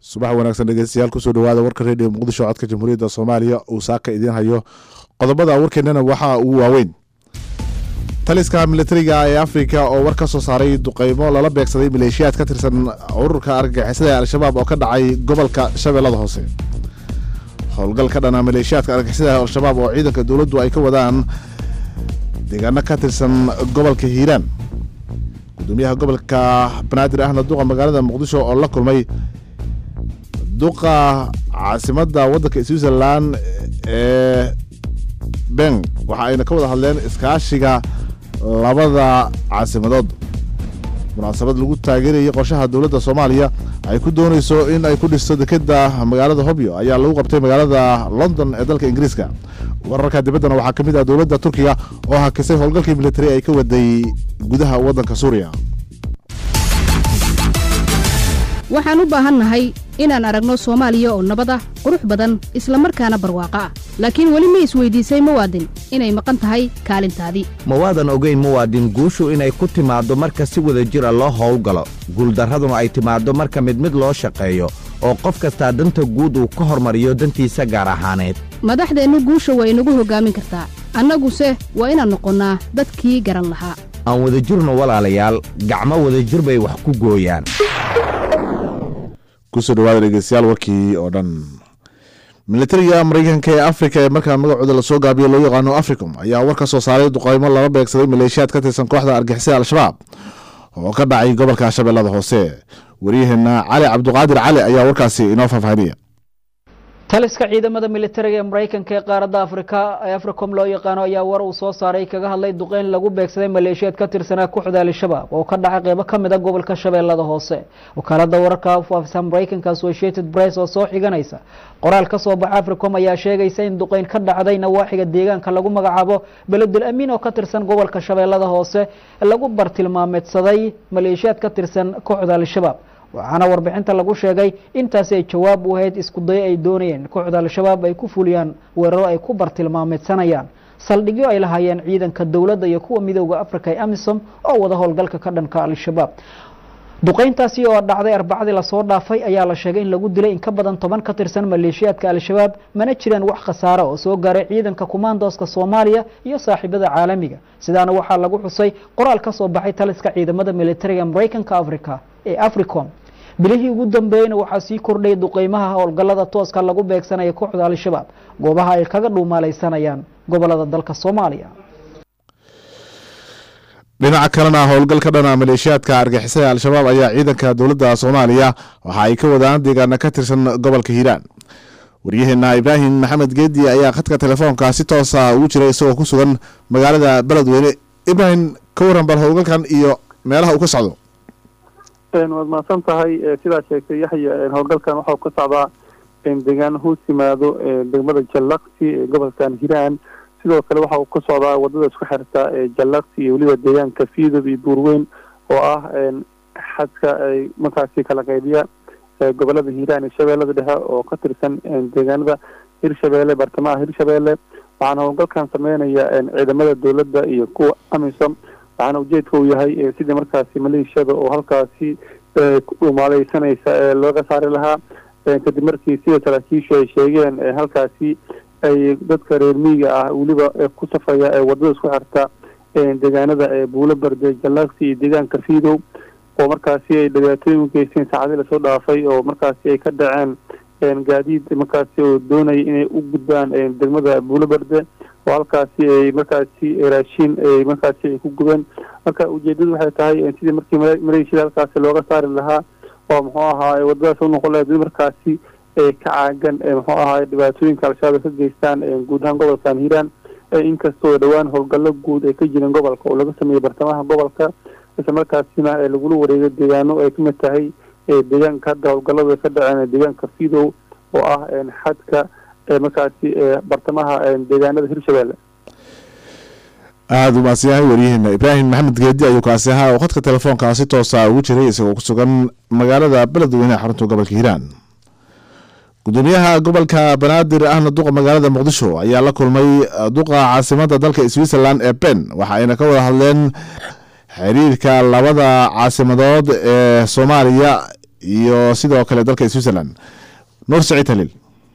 subax wanaagsan dhegeystayaal kusoo dhawaada warka redio muqdisho codka jamhuuriyadda soomaaliya uu saaka idiin hayo qodobada warkeennana waxaa ugu waaweyn taliska militariga ee afrika oo war ka soo saaray duqeymo lala beegsaday maleeshiyaad ka tirsan ururka argagixisada ee al-shabaab oo ka dhacay gobolka shabeellada hoose howlgal ka dhana maleeshiyaadka argagixisada ee al-shabaab oo ciidanka dowladdu ay ka wadaan deegaano ka tirsan gobolka hiiraan gudoomiyaha gobolka banaadir ahna duqa magaalada muqdisho oo la kulmay duqa caasimadda waddanka switzerland ee beng waxa ayna ka wada hadleen iskaashiga labada caasimadood munaasabad lagu taageerayay qorshaha dowladda soomaaliya ay ku doonayso in ay ku dhisto dekeda magaalada hobyo ayaa lagu qabtay magaalada london ee dalka ingiriiska wararka dibaddana waxaa ka mid ah dowladda turkiga oo hakisay howlgalkii militari ay ka waday gudaha waddanka suuriya waxaan u baahannahay inaan aragno soomaaliya oo nabad ah qurux badan isla markaana barwaaqo ah laakiin weli ma isweydiisay muwaadin inay maqan tahay kaalintaadii mawaadan ogeyn muwaadin guushu inay ku timaaddo marka si wada jira loo howlgalo guuldarraduna ay timaaddo marka mid mid loo shaqeeyo oo qof kastaa danta guud uu ka hormariyo dantiisa gaar ahaaneed madaxdeennu guusha waa inagu hoggaamin kartaa annaguse waa inaan noqonnaa dadkii garan lahaa aan wada jirno walaalayaal gacmo wadajir bay wax ku gooyaan kusoo dhawaada dhegeystayaal warkii oo dhan militariga mareykanka ee afrika ee markaa magacooda lasoo gaabiyo loo yaqaano africom ayaa war ka soo saaray duqeymo lala beegsaday maleeshiyaad ka tirsan kooxda argixisada al-shabaab oo ka dhacay gobolka shabeellada hoose waryaheena cali cabduqaadir cali ayaa warkaasi inoo faahfaahinaya taliska ciidamada militariga ee maraykanka ee qaaradda afrika ee africom loo yaqaano ayaa war uu soo saaray kaga hadlay duqeyn lagu beegsaday maleeshiyaad ka tirsanaa kooxda al-shabaab oo ka dhacay qeybo ka mid a gobolka shabeellada hoose wakaalada wararka u faafisa maraykanka associated press oo soo xiganaysa qoraal ka soo baxa africom ayaa sheegaysa in duqeyn ka dhacday nawaaxiga deegaanka lagu magacaabo beledul amiin oo ka tirsan gobolka shabeellada hoose lagu bartilmaameedsaday maleeshiyaad ka tirsan kooxda al-shabaab waxaana warbixinta lagu sheegay intaasi ay jawaab u ahayd isku dayo ay doonayeen kooxda al-shabaab ay ku fuliyaan weeraro ay ku bartilmaameedsanayaan saldhigyo ay lahaayeen ciidanka dowladda iyo kuwa midooda africa ee amisom oo wada howlgalka ka dhanka al-shabaab duqeyntaasi oo dhacday arbacadii lasoo dhaafay ayaa la sheegay in lagu dilay in ka badan toban ka tirsan maleeshiyaadka al-shabaab mana jiraan wax khasaare oo soo gaaray ciidanka kumaandooska soomaaliya iyo saaxiibada caalamiga sidaana waxaa lagu xusay qoraal ka soo baxay taliska ciidamada militariga maraykanka africa ee africom bilihii ugu dambeeyeyna waxaa sii kordhayay duqeymaha howlgallada tooska lagu beegsanaya kooxda al-shabaab goobaha ay kaga dhuumaalaysanayaan gobolada dalka soomaaliya dhinaca kalena howlgal ka dhana maleeshiyaadka argixisada al-shabaab ayaa ciidanka dowladda soomaaliya waxa ay ka wadaan deegaana ka tirsan gobolka hiiraan waryaheena ibraahim maxamed geedi ayaa khadka telefoonka si toosa ugu jiray isagoo ku sugan magaalada beledweyne ibraahim ka waran bal howlgalkan iyo meelaha uu ka socdo waad mahadsan tahay sidaa sheegtay yaxya howlgalkan waxau ka socdaa deegaano hoos yimaado degmada jallaqsi ee gobolkan hiiraan sidoo kale waxa uu ka socdaa wadada isku xirta jallaqsi iyo weliba deegaanka fiidob iyo buurweyn oo ah xadka ay markaasi kala qaybiya gobolada hiiraan iyo shabeellada dhexe oo ka tirsan deegaanada hirshabeelle bartamaha hirshabeelle waxaana howlgalkan sameynaya ciidamada dowladda iyo kuwa amisom waxaana ujeedka uu yahay sidii markaasi maleeshiyada oo halkaasi ku dhumaaleysanaysa ee looga saari lahaa kadib markii sida saraakiishu ay sheegeen halkaasi ay dadka reer miyiga ah weliba ku safraya ee wadada isku xirta deegaanada buulo berde jallaaksi iyo deegaanka fiidow oo markaasi ay dhibaatooyin u geysteen saacadii lasoo dhaafay oo markaasi ay ka dhaceen gaadiid markaasi oo doonaya inay u gudbaan degmada buulo berde oo halkaasi ay markaasi raashiin ay markaasi ay ku gubeen marka ujeedadu waxay tahay sidii markii maleeshiyada halkaasi looga saari lahaa oo muxuu ahaa wadadaas unoqon lahayd markaasi ka caagan muxuu ahaa dhibaatooyinka al-shabaab ka geystaan guud ahaan gobolkan hiiraan inkastoo dhowaan howlgallo guud ay ka jireen gobolka oo laga sameeyey bartamaha gobolka isla markaasina lagula wareegay deegaano ay kamid tahay deegaanka hadda howlgallada ka dhaceen deegaanka fidow oo ah xadka markaasi bartamaha deegaanada hirshabeelle aada u maadsan yahay waryaheena ibraahim maxamed geedi ayuu kaasi ahaa oo khadka telefoonka si toosa ugu jiray isagoo ku sugan magaalada beledweyne ee xarunta gobolka hiiraan gudoomiyaha gobolka banaadir ahna duqa magaalada muqdisho ayaa la kulmay duqa caasimada dalka switzerland ee ben waxa ayna ka wada hadleen xiriirka labada caasimadood ee soomaaliya iyo sidoo kale dalka switzerland nuur saciid haliil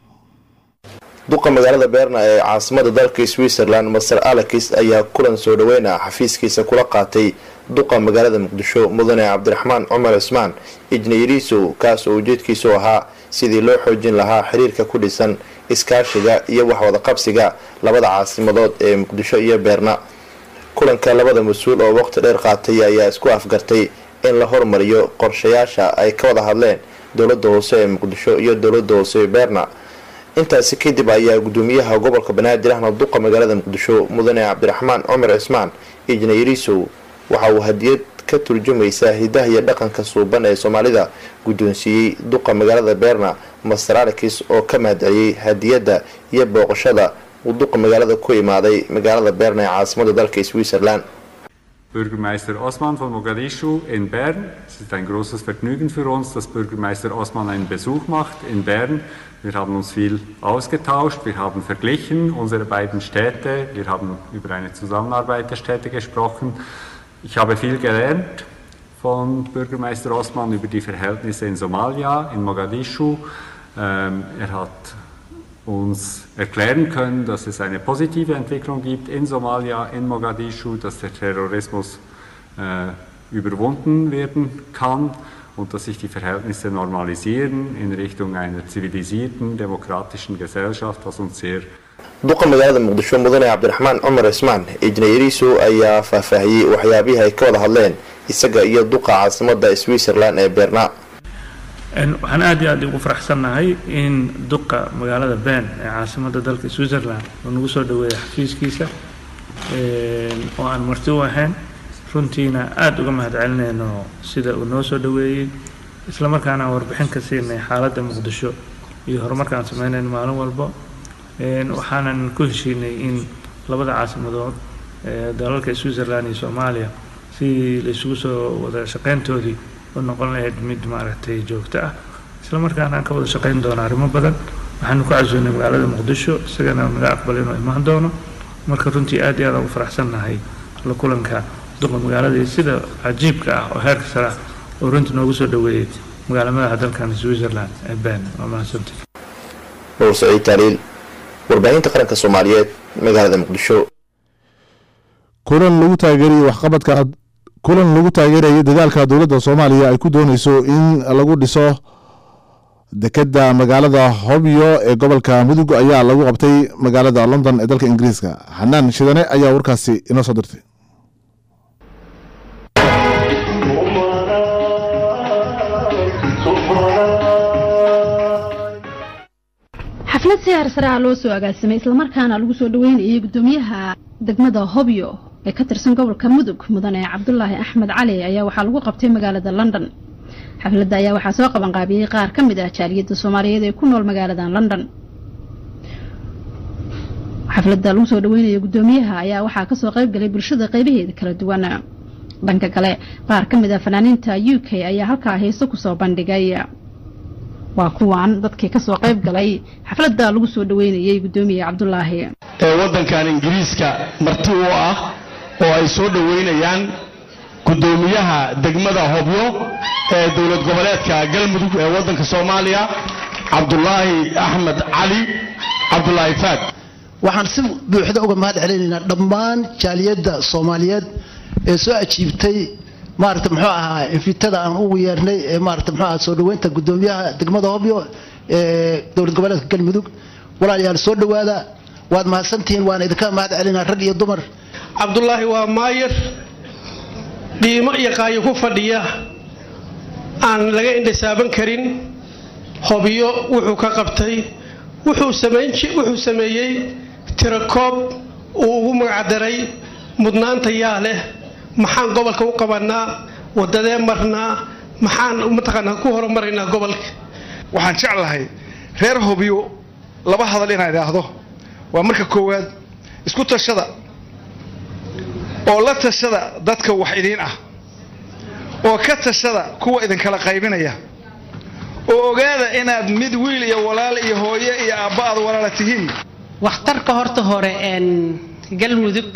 duqa magaalada beerna ee caasimada dalka switzerland master alex ayaa kulan soo dhaweyna xafiiskiisa kula qaatay duqa magaalada muqdisho mudane cabdiraxmaan cumar cismaan ijnayriisow kaas oo ujeedkiisu ahaa sidii loo xoojin lahaa xiriirka ku dhisan iskaashiga iyo waxwadaqabsiga labada caasimadood ee muqdisho iyo beerna kulanka labada mas-uul oo waqti dheer qaatay ayaa isku afgartay in la hormariyo qorshayaasha ay ka wada hadleen dowlada hoose ee muqdisho iyo dowlada hoose ee beerna intaasi kadib ayaa gudoomiyaha gobolka banaadir ahna duqa magaalada muqdisho mudane cabdiraxmaan cumar cismaan ijnayriisow waxa uu hadiyad ka turjumaysaa hidaha iyo dhaqanka suuban ee soomaalida guddoonsiiyey duqa magaalada beerna master alex oo ka mahadceliyey hadiyadda iyo booqashada uu duqa magaalada ku imaaday magaalada beerna ee caasimada dalka switzerland Bürgermeister Osman von Mogadischu in Bern. Es ist ein großes Vergnügen für uns, dass Bürgermeister Osman einen Besuch macht in Bern. Wir haben uns viel ausgetauscht, wir haben verglichen unsere beiden Städte, wir haben über eine Zusammenarbeit der Städte gesprochen. Ich habe viel gelernt von Bürgermeister Osman über die Verhältnisse in Somalia, in Mogadischu. Ähm, er hat uns erklären können, dass es eine positive Entwicklung gibt in Somalia, in Mogadischu, dass der Terrorismus äh, überwunden werden kann und dass sich die Verhältnisse normalisieren in Richtung einer zivilisierten, demokratischen Gesellschaft, was uns sehr duqa magaalada muqdisho mudane cabdiraxmaan cumar cismaan ijnayriiso ayaa faahfaahiyey waxyaabihii ay ka wada hadleen isaga iyo duqa caasimada switzerland ee beerna waxaan aad iyo aad ugu faraxsannahay in duqa magaalada bern ee caasimada dalka switzerland uu nagu soo dhaweeyay xafiiskiisa oo aan marti u ahayn runtiina aada uga mahadcelinayno sida uu noo soo dhaweeyey isla markaana aan warbixin ka siinay xaaladda muqdisho iyo horumarka aan sameynayno maalin walbo waxaanan ku heshiinay in labada caasimadood ee dalalka switzerland iyo soomaaliya si la isugu soo wada shaqeyntoodii u noqon lahayd mid maaragtay joogto ah isla markaana aan ka wada shaqeyn doono arrimo badan waxaanu ku casuunay magaalada muqdisho isagana naga aqbal inuu imaan doono marka runtii aad iyo aad ugu faraxsannahay la kulanka duqa magaaladii sida cajiibka ah oo heerka sare ah oo runtii noogu soo dhaweeyey magaalamadaha dalkan switzerland ee bern waa mahadsantii nuur saciid taaliil warbaahinta qaranka soomaaliyeed magaalada muqdisho kulan lagu taageerayay waxqabadka kulan lagu taageerayay dadaalka dowladda soomaaliya ay ku dooneyso in lagu dhiso dekeda magaalada hobyo ee gobolka mudug ayaa lagu qabtay magaalada london ee dalka ingiriiska xanaan shidane ayaa warkaasi inoo soo dirtay xaflad si harsare ah loo soo agaasimay islamarkaana lagu soo dhaweynayay gudoomiyaha degmada hobyo ee ka tirsan gobolka mudug mudane cabdulaahi axmed cali ayaa waxaa lagu qabtay magaalada london xafladda ayaa waxaa soo qabanqaabiyey qaar ka mid ah jaaliyadda soomaaliyeed ee ku nool magaalada london xafladda lagu soo dhaweynaya gudoomiyaha ayaa waxaa kasoo qayb galay bulshada qaybaheeda kala duwan dhanka kale qaar ka mid ah fanaaniinta u k ayaa halkaa heeso kusoo bandhigay waa kuwan dadkii kasoo qayb galay xafladda lagu soo dhaweynayay gudoomiye cabdulaahi ee waddankan ingiriiska marti u ah oo ay soo dhoweynayaan gudoomiyaha degmada hobyo ee dowlad goboleedka galmudug ee waddanka soomaaliya cabdulaahi axmed cali cabdulaahi faad waxaan si buuxda uga mahad celinaynaa dhammaan jaaliyadda soomaaliyeed ee soo ajiibtay maarata muxuu ahaa infitada aan ugu yeernay ee maarata muxuu ahaa soo dhaweynta gudoomiyaha degmada hobyo ee dowlad goboleedka galmudug walaalayaal soo dhowaada waad mahadsantihiin waan idinka mahad celinaa rag iyo dumar cabdulaahi waa maayar dhiimo iyo qaayo ku fadhiya aan laga indhasaaban karin hobyo wuxuu ka qabtay wuxuu sameeyey tirakoob uu ugu magacdaray mudnaanta yaa leh maxaan gobolka u qabanaa wadadee marnaa maxaan mataqaanaa ku horumaraynaa gobolka waxaan jeclahay reer hobyo laba hadal inaan idhaahdo waa marka koowaad isku tashada oo la tashada dadka wax idiin ah oo ka tashada kuwa idinkala qaybinaya oo ogaada inaad mid wiil iyo walaal iyo hooye iyo aabba aad walaala tihiin waxtarka horta hore een galmudug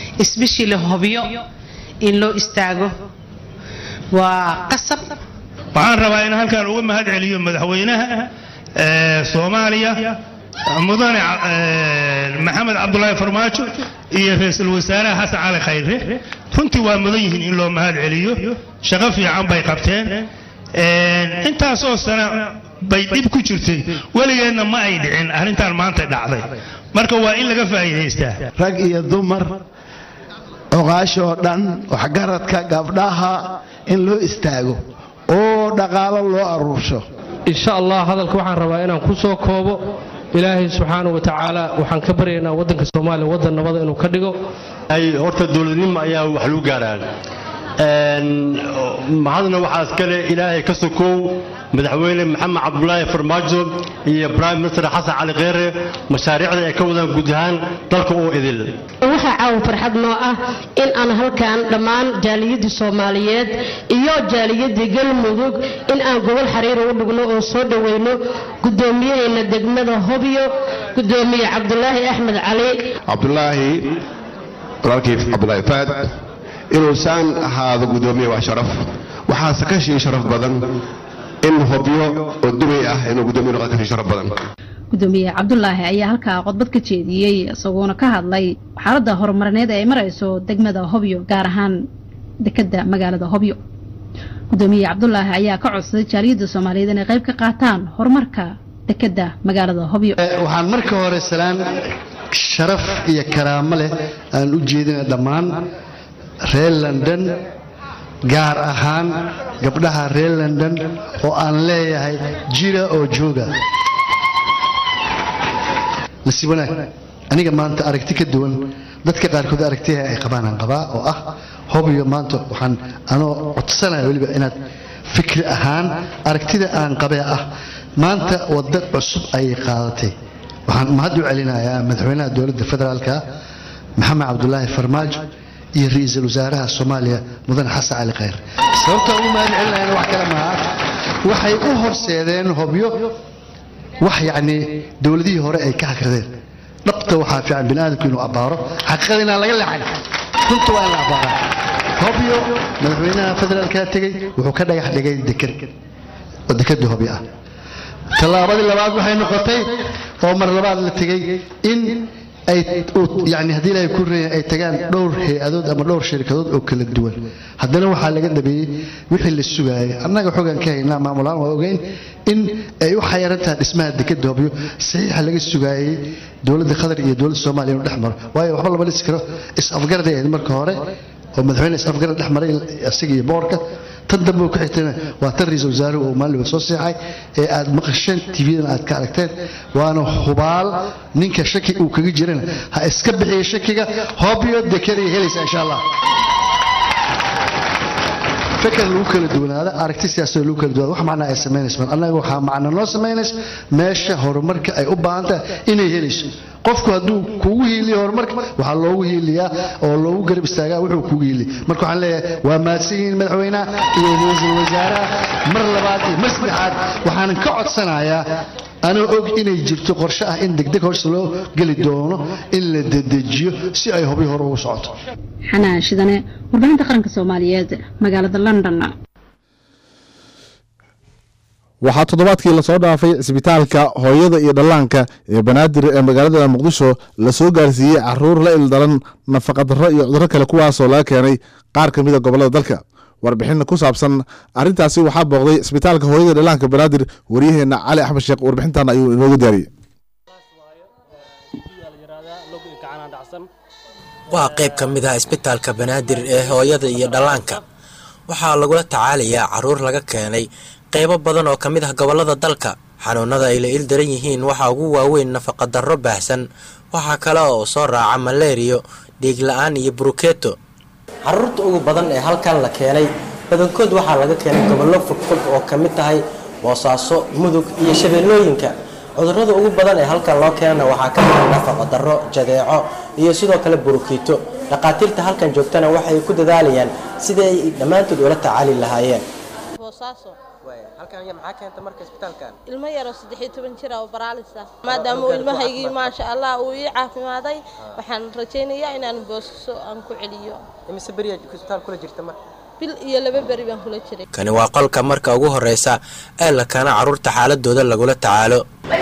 isbishii la hobyo in loo istaago waa qasab waxaan rabaa in halkan uga mahad celiyo madaxweynaha soomaaliya mudane maxamed cabdulaahi farmaajo iyo ra-iisul wasaaraha xasan cali khayre runtii waa mudan yihiin in loo mahad celiyo shaqo fiican bay qabteen intaasoo sana bay dhib ku jirtay weligeedna ma ay dhicin arrintan maanta dhacday marka waa in laga faa'iidaystaa rag iyo dumar oqaashoo dhan waxgaradka gabdhaha in loo istaago oo dhaqaalo loo aruursho insha allah hadalka waxaan rabaa inaan ku soo koobo ilaahay subxaana wa tacaala waxaan ka baryaynaa waddanka soomaaliya waddan nabada inuu ka dhigo horta dowladnimo ayaa wax lagu gaaraan mahadna waxaa iskale ilaahay ka sokow madaxweyne maxamed cabdulaahi farmaajo iyo prime minister xasan cali kheyre mashaariicda ay ka wadaan guud ahaan dalka oo idil waxaa caawa farxad noo ah in aan halkan dhammaan jaaliyadii soomaaliyeed iyo jaaliyadii galmudug in aan gobol xariir ugu dhigno oo soo dhoweyno gudoomiyaheena degmada hobyo gudoomiye cabdulaahi axmed cali cabdulaahi walaalkii cabdulaahi faad inuusaan ahaado gudoomiye waa sharaf waxaase ka shii sharaf badan in hobyo oo dubay ah inuu gudoomiye noqon ka shii sharaf badan gudoomiye cabdulaahi ayaa halkaa qodbad ka jeediyey isagoona ka hadlay xaaladda horumarineed ee ay marayso degmada hobyo gaar ahaan dekada magaalada hobyo gudoomiye cabdulaahi ayaa ka codsaday jaaliyadda soomaaliyeed inay qayb ka qaataan horumarka dekada magaalada hobyo waxaan marka hore salaan sharaf iyo karaamo leh aan u jeedina dhammaan reer london gaar ahaan gabdhaha reer london oo aan leeyahay jira oo jooga nasiib wanaag aniga maanta aragti ka duwan dadka qaarkood aragtiha ay qabaan aan qabaa oo ah hobyo maanta waxaan anoo codsanaya weliba inaad fikri ahaan aragtida aan qabee ah maanta wadda cusub ayay qaadatay waxaan mahad u celinayaa madaxweynaha dowladda federaalka maxamed cabdulaahi farmaajo iyo ra-iisul wasaaraha soomaaliya mudane xasan cali khayr sababta ugu mahad celinayana wax kale maaha waxay u horseedeen hobyo wax yacni dowladihii hore ay ka hakradeen dhabta waxaa fiican bini aadamku inuu abbaaro xaqiiqada inaan laga leexan runta waa in la abbaaraa hobyo madaxweynaha federaalkaa tegey wuxuu ka dhagax dhigay deked oo dekada hobyo ah tallaabadii labaad waxay noqotay oo mar labaad la tegey in ay yani haddii ilaahay ku reeyan ay tagaan dhowr hay-adood ama dhowr shirkadood oo kala duwan haddana waxaa laga dhabeeyey wixii la sugaayay annaga xogaan ka haynaa maamulaan waa ogeyn in ay u xayaran tahay dhismaha dekada hobyo saxiixa laga sugaayey dowladda qatar iyo dowladda soomaaliya inuu dhex maro waayo waxba lama dhisi karo is-afgaraday ahayd marka hore oo madaxweyne is-afgarad dhex maray isaga iyo boorka tan dambe ku xigtayna waa tan ra-iisul wasaaruhu uu maalinba soo seexay ee aad maqasheen tvdan aad ka aragteen waana hubaal ninka shaki uu kaga jirana ha iska bixiya shakiga hobyo dekeday helaysa insha allah fikir lagu kala duwanaada aragti siyaasadda lagu kala duwanaada wax macnaa ay samaynayso annaga waxaa macna noo samaynaysa meesha horumarka ay u baahan tahay inay helayso qofku hadduu kugu hiiliyo horumarka waxaa loogu hiiliyaa oo loogu garab istaagaa wuxuu kugu hiiliya marka waxaan leeyahay waa mahadsan yihiin madaxweynaha iyo ra-iisul wasaaraha mar labaad iyo mar saddexaad waxaanan ka codsanayaa anoo og inay jirto qorshe ah in degdeg hoos loo geli doono in la dedejiyo si ay hobyo hore ugu socoto xanaan shidane warbaahinta qaranka soomaaliyeed magaalada london waxaa toddobaadkii lasoo dhaafay cisbitaalka hooyada iyo dhallaanka ee banaadir ee magaalada muqdisho lasoo gaarsiiyey caruur la ildaran nafaqadarro iyo cudurro kale kuwaasoo laga keenay qaar ka mida gobollada dalka warbixin ku saabsan arrintaasi waxaa booqday cisbitaalka hooyada iyo dhallaanka banaadir waryaheena cali axmed sheekh warbixintan ayuu inoogu diyaariyey waa qayb ka mid ah isbitaalka banaadir ee hooyada iyo dhallaanka waxaa lagula tacaalayaa caruur laga keenay qaybo badan oo ka mid ah gobollada dalka xanuunada ay la il daran yihiin waxaa ugu waaweyn nafaqadarro baahsan waxaa kale oo soo raaca maleeriyo dhiig la-aan iyo burukeeto caruurta ugu badan ee halkan la keenay badankood waxaa laga keenay gobollo fogfog oo ka mid tahay boosaaso mudug iyo shabeellooyinka cudurrada ugu badan ee halkan loo keenana waxaa ka mid nafaqadarro jadeeco iyo sidoo kale burukiito dhaqaatiirta halkan joogtana waxay ku dadaalayaan sidii ay dhammaantood ula tacaali lahaayeen ilmo yaroo saddexiyo toban jira oo baraalis ah maadaama uu ilmahaygii maasha allah uu ii caafimaaday waxaan rajaynayaa inaan boosaso aan ku celiyo imise beriyaa isbitaal kula jirta mar bil iyo laba beri baan kula jiray kani waa qolka marka ugu horreysa ee la keena carruurta xaaladooda lagula tacaalo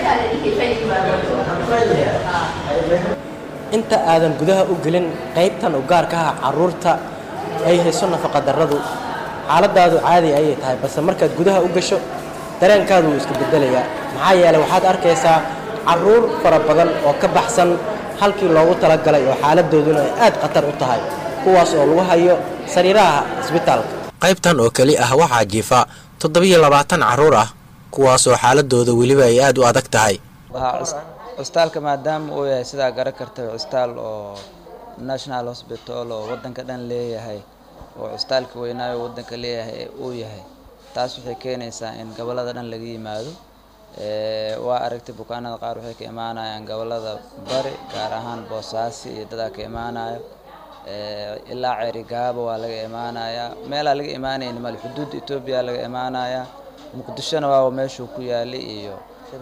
inta aadan gudaha u gelin qaybtan u gaarka ah carruurta ay hayso nafaqadarradu xaaladaadu caadi ayay tahay balse markaad gudaha u gasho dareenkaadu wuu iska bedelayaa maxaa yeelay waxaad arkaysaa carruur fara badan oo ka baxsan halkii loogu talagalay oo xaaladooduna ay aad khatar u tahay kuwaas oo lagu hayo sariiraha isbitaalka qaybtan oo keli ah waxaa jiifa toddobiyo labaatan carruur ah kuwaasoo xaaladooda weliba ay aad u adag tahay cusbitaalka maadaama uu yahay sidaa garan kartay cusbitaal oo national hospital oo wadanka dhan leeyahay oo cusbitaalka weynaayo wadanka leeyahay uu yahay taas waxay keenaysaa in gobolada dhan laga yimaado waa aragtay bukaanada qaar waxay ka imaanayaan gobolada bari gaar ahaan boosaaso iyo dadaa ka imaanayo ilaa ceerigaaba waa laga imaanayaa meelaa laga imaanayni male xuduudda etoobiya laga imaanayaa muqdishona waa meeshuu ku yaalay iyo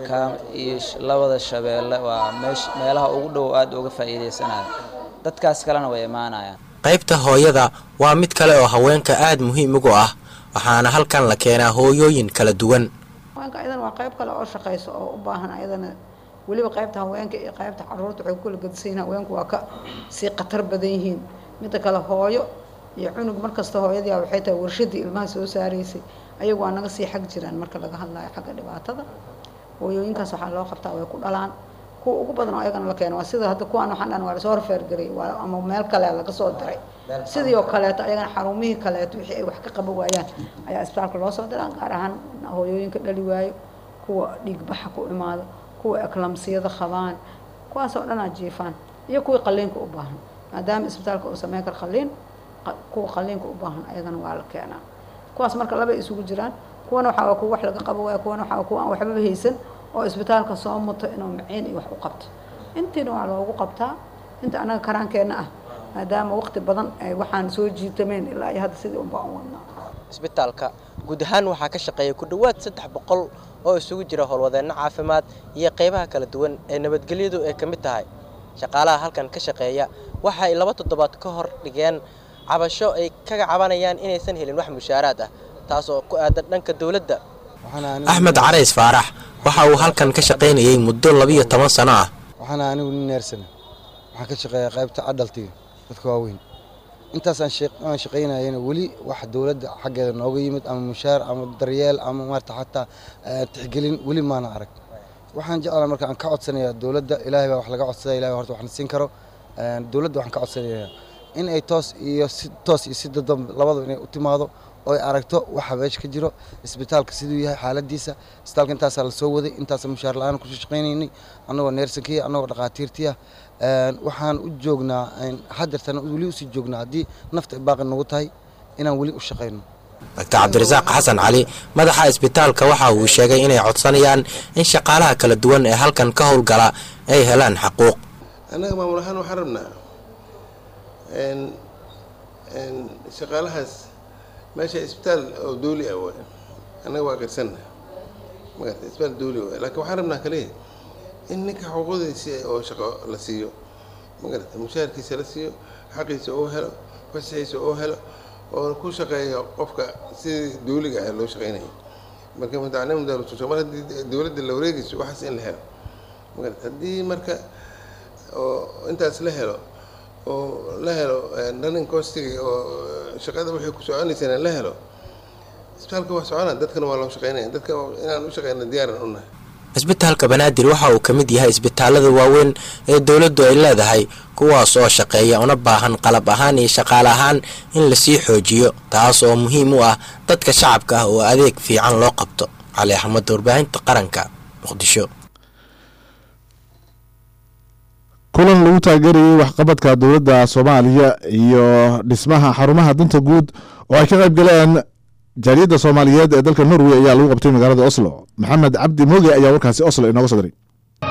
iyo labada shabeelle waa meesh meelaha ugu dhow aada uga faa'iidaysanayo dadkaas kalena way imaanayaan qaybta hooyada waa mid kale oo haweenka aad muhiim ugu ah waxaana halkan la keenaa hooyooyin kala duwan haweenka ayadana waa qayb kale oo shaqayso oo u baahan ayadana weliba qaybta haweenka iyo qaybta caruurta waxay kula gadsayiin haweenku waa ka sii khatar badan yihiin midda kale hooyo iyo cunug markasta hooyadii waxay tahay warshadii ilmaha soo saaraysay ayagu waa naga sii xag jiraan marka laga hadlayo xagga dhibaatada hooyooyinkaas waxaa loo qabtaa way ku dhalaan kuwa ugu badan oo ayagana la keeno waa sida hadda kuwaan waxaan dhan waa lasoo horfeergaray waa ama meel kale laga soo diray sidii oo kaleeto ayagana xarumihii kaleeto wixii ay wax ka qaban waayaan ayaa isbitaalka loo soo diraa gaar ahaan hooyooyinka dhali waayo kuwa dhiigbaxa ku imaado kuwa eklamsiyada qabaan kuwaasoo dhanaa jiifaan iyo kuwii qaliinka u baahan maadaama isbitaalka uu sameyn karo qaliin kuwa qaliinka u baahan ayagana waa la keenaa kuwaas marka laba isugu jiraan kuwana waxaa kuwa wax laga qabo waaya kuwana waxaa kuwa aan waxbaba haysan oo isbitaalka soo muto inuu maciin iyo wax u qabto intiina waa loogu qabtaa inta annaga karaankeenna ah maadaama waqti badan ay waxaan soo jiitameen ilaa iyo hadda sidii unbaa u wadnaa isbitaalka guud ahaan waxaa ka shaqeeya ku dhowaad saddex boqol oo isugu jira howlwadeenno caafimaad iyo qaybaha kala duwan ee nabadgelyadu ay ka mid tahay shaqaalaha halkan ka shaqeeya waxa ay laba toddobaad ka hor dhigeen cabasho ay kaga cabanayaan inaysan helin wax mushaaraad ah taas oo ku aadan dhanka dowladda axmed carays faarax waxa uu halkan ka shaqaynayay muddo labiyo toban sano ah waxaana anigu nin neersana waxaan ka shaqeeyaa qaybta adhaltiga dadka waaweyn intaas aan shaqaynayana weli wax dowladda xaggeeda nooga yimid ama mushaar ama daryeel ama maarata xataa tixgelin weli maana arag waxaan jeclaa marka aan ka codsanayaa dowladda ilaahay baa wax laga codsada ilahay horta waxna siin karo dowladda waxaan ka codsanayaa in ay toos iyo si toos iyo si dadban labadaba inay u timaado oo ay aragto waxa meesha ka jiro isbitaalka siduu yahay xaaladiisa isbitaalka intaasaa la soo waday intaasa mushaar la-aan kusoo shaqaynaynay annagoo neersankiya annagoo dhaqaatiirtiya waxaan u joognaa hadeertana weli usii joognaa haddii nafta ay baaqi nagu tahay inaan weli u shaqayno doctor cabdirasaaq xasan cali madaxa isbitaalka waxa uu sheegay inay codsanayaan in shaqaalaha kala duwan ee halkan ka howlgala ay helaan xaquuq annaga maamul ahaan waxaan rabnaa shaqaalahaas meesha isbitaal oo dawli ah waay annaga waa qarsanna magarta isbitaal dawli waay laakiin waxaan rabnaa kaliya in ninka xuquuqdiisa oo shaqo la siiyo magarata mushaharkiisa la siiyo xaqiisa oo helo fasaxiisa oo helo oo ku shaqeeyo qofka sidii dawliga ah loo shaqeynayo marka mutacalimu dawlatu mar haddii dawladda la wareegayso waxaas in la helo magarata haddii marka oo intaas la helo oo la helo running costiga oo shaqada waxay ku soconaysana la helo isbitaalka waa socona dadkana waa loo shaqeynaya dadka inaan u shaqeyna diyaaran u nahay isbitaalka banaadir waxa uu ka mid yahay isbitaalada waaweyn ee dowladdu ay leedahay kuwaas oo shaqeeya una baahan qalab ahaan iyo shaqaale ahaan in lasii xoojiyo taas oo muhiim u ah dadka shacabka ah oo adeeg fiican loo qabto cali axmed warbaahinta qaranka muqdisho kulan lagu taageerayay waxqabadka dowladda soomaaliya iyo dhismaha xarumaha danta guud oo ay ka qayb galeen jaaliyadda soomaaliyeed ee dalka norway ayaa lagu qabtay magaalada oslo maxamed cabdi mooge ayaa warkaasi oslo inooga soo diray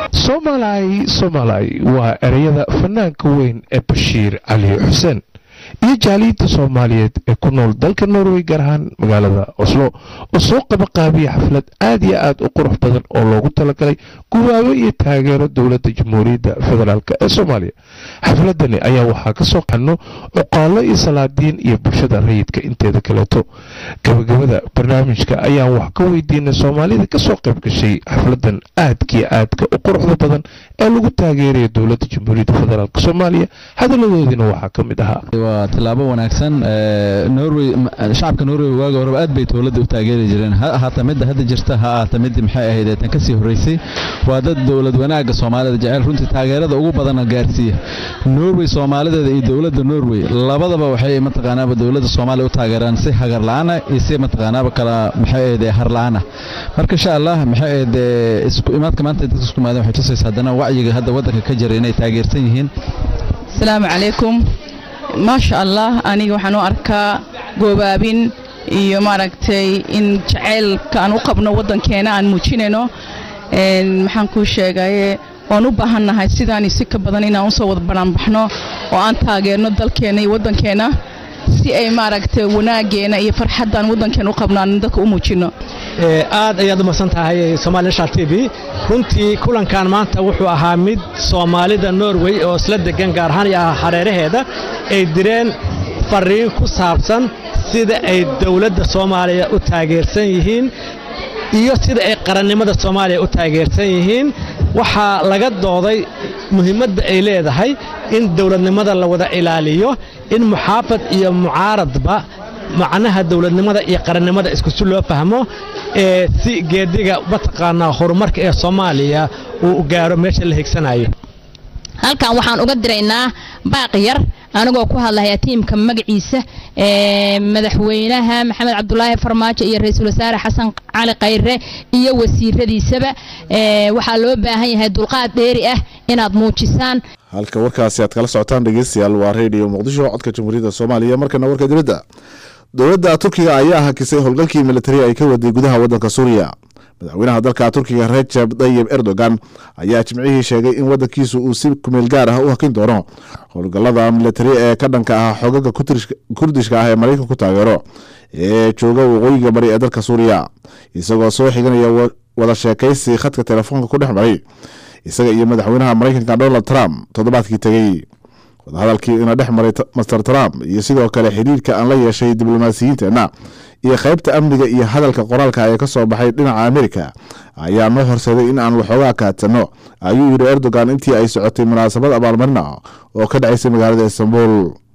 somalay somalay waa ereyada fanaanka weyn ee bashiir cali xuseen iyo jaaliyadda soomaaliyeed ee ku nool dalka norway gaar ahaan magaalada oslo oo soo qabaqaabiya xaflad aad iyo aad u qurux badan oo loogu talagalay gubaabo iyo taageero dowladda jamhuuriyadda federaalk ee soomaaliya xafladani ayaa waxaa ka soo qano cuqaalo iyo salaadiin iyo bulshada rayidka inteeda kaleeto gabagabada barnaamijka ayaan wax ka weydiinay soomaalida kasoo qayb gashay xafladan aadkiyo aadka u quruxda badan ee lagu taageeraya dowladda jamhuuriyadda federaalk soomaaliya hadaladoodina waxaa ka mid ahaa waa tilaabo wanaagsan norway shacabka norway waaga horeba aad bay dowladda u taageeri jireen ha ahaata midda hadda jirta ha ahaata midda maxay ahayd tan kasii horreysay waa dad dowlad wanaagga soomaalida jecel runtii taageerada ugu badana gaarsiiya norway soomaalideeda iyo dowladda norway labadaba waxay mataqaanaaba dowladda soomaaliya u taageeraan si hagar la-aana iyo si mataqaanaaba kala maxay ahayd har la-aana marka insha allah maxay ahayd isku imaadka maanta dadka isku imaadeen waxay tusaysa haddana wacyiga hadda waddanka ka jira inay taageersan yihiin asalaamu calaykum maasha allah aniga waxaan u arkaa goobaabin iyo maaragtay in jacaylka aan u qabno waddankeena aan muujinayno maxaan kuu sheegaye waan u baahannahay sidaani si ka badan inaan usoo wada banaanbaxno oo aan taageerno dalkeena iyo waddankeena si ay maaragtay wanaageena iyo farxaddaan waddankeena u qabno aan dadka u muujinno aad ayaad u mahadsan tahay somaali national t v runtii kulankan maanta wuxuu ahaa mid soomaalida norway oo isla degan gaar ahaan iyo hareeraheeda ay direen fariin ku saabsan sida ay dowladda soomaaliya u taageersan yihiin iyo sida ay qarannimada soomaaliya u taageersan yihiin waxaa laga dooday muhiimadda ay leedahay in dowladnimada la wada ilaaliyo in muxaafad iyo mucaaradba macnaha dowladnimada iyo qarannimada iskusi loo fahmo ee si geediga mataqaanaa horumarka ee soomaaliya uu gaaro meesha la higsanayo halkan waxaan uga diraynaa baaq yar anigoo ku hadlaya tiimka magaciisa madaxweynaha maxamed cabdulaahi farmaajo iyo ra-iisul wasaare xasan cali khayre iyo wasiiradiisaba waxaa loo baahan yahay dulqaad dheeri ah inaad muujisaan halka warkaasi aad kala socotaan dhegeystayaal waa radio muqdisho codka jamhuuriyadda soomaaliya markana warka dibadda dowladda turkiga ayaa hakisay howlgalkii militari ay ka waday gudaha waddanka suuriya madaxweynaha dalka turkiga rejab dayib erdogan ayaa jimcihii sheegay in waddankiisu uu si kumeel gaar ah u hakin doono howlgallada militari ee ka dhanka ah xogaga kurdishka ah ee maraykanku taageero ee jooga waqooyiga bari ee dalka suuriya isagoo soo xiganaya wada sheekaysi khadka telefoonka ku dhex maray isaga iyo madaxweynaha maraykanka donald trump toddobaadkii tegey wadahadalkii ina dhex maray master trump iyo sidoo kale xiriirka aan la yeeshay diblomaasiyiinteenna iyo qaybta amniga iyo hadalka qoraalka ee ka soo baxay dhinaca amerika ayaa noo horseeday in aan waxoogaa kaadsanno ayuu yidhi erdogan intii ay socotay munaasabad abaalmarin ah oo ka dhacaysay magaalada istanbul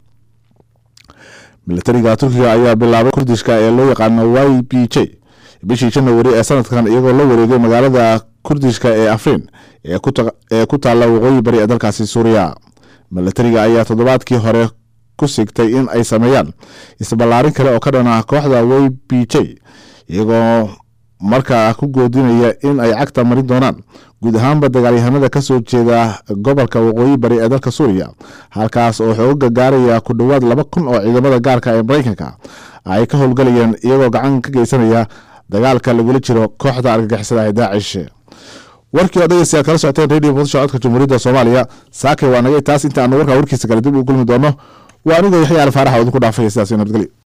militariga turkiga ayaa bilaabay kurdishka ee loo yaqaano y b j bishii janawari ee sanadkan iyagoo la wareegay magaalada kurdishka ee afrin ee ku taalla waqooyi bari ee dalkaasi suuriya militariga ayaa toddobaadkii hore ku sigtay in ay sameeyaan isballaarin kale oo ka dhan ah kooxda y b j iyagoo markaa ku goodinaya in ay cagta marin doonaan guud ahaanba dagaalyahanada ka soo jeeda gobolka waqooyi bari ee dalka suuriya halkaas oo xooga gaaraya ku dhowaad laba kun oo ciidamada gaarka ee maraykanka ay ka howlgalayeen iyagoo gacan ka geysanaya dagaalka lagula jiro kooxda argagixisada ee daacish warkii oo dhegeystayaal kala socoteen radio muqdisho codka jamhuuriyadda soomaaliya saakay waa nagay taas inta aanu warkaa warkiisa kale dib u kulmi doono waa anigoo yaxya alfaaraxa idinku dhaafaya sidaas nabadgelyo